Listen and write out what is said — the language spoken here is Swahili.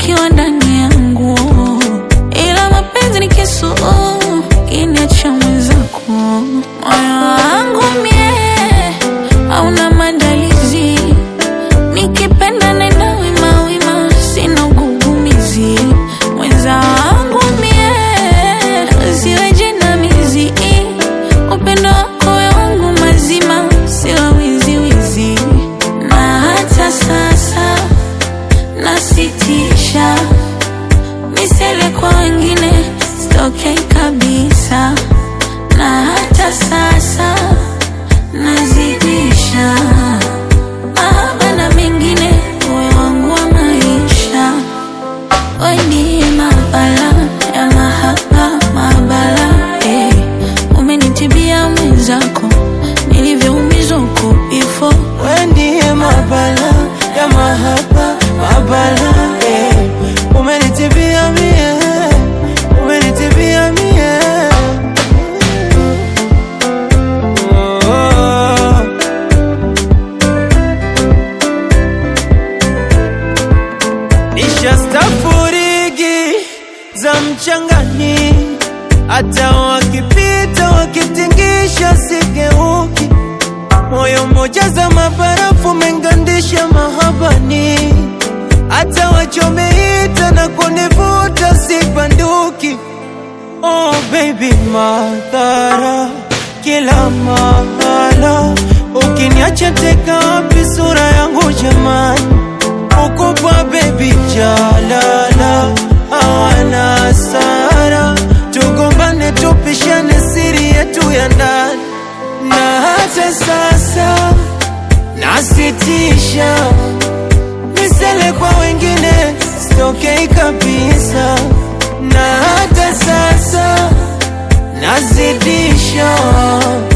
ukiwa ndani yangu, ila mapenzi ni kisu kiniacha mwenzako. Moyo wangu mie hauna maandalizi, nikipenda nenda wima wima, sina ugugumizi. Mwenza wangu mie siwe jinamizi, upendo wako wangu mazima, siwa wiziwizi, na hata sasa nasitisha misele kwa wengine sitokei kabisa, na hata sasa nazidisha mahaba na mengine, moyo wangu wa maisha we ndiye mabala ya mahaba mabala, eh. Umenitibia mwenzako nilivyoumizwa huko before We ndiye mabala ya mahaba mabala eh. Umenitibia mie, umenitibia mie oh. Nishastafurigi za mchangani, hata wakipita wakitingisha sigeuki moyo mmoja za mabarafu mengandisha mahabani, hata wachomeita na kunivuta sibanduki. Oh baby, madhara kila mahala, ukiniacha teka wapi sura yangu jamani? Ukupa baby jalala, hawana hasara, tugombane tupishane siri yetu ya ndani na hata sasa nasitisha misele kwa wengine sitokei kabisa, na hata sasa nazidisha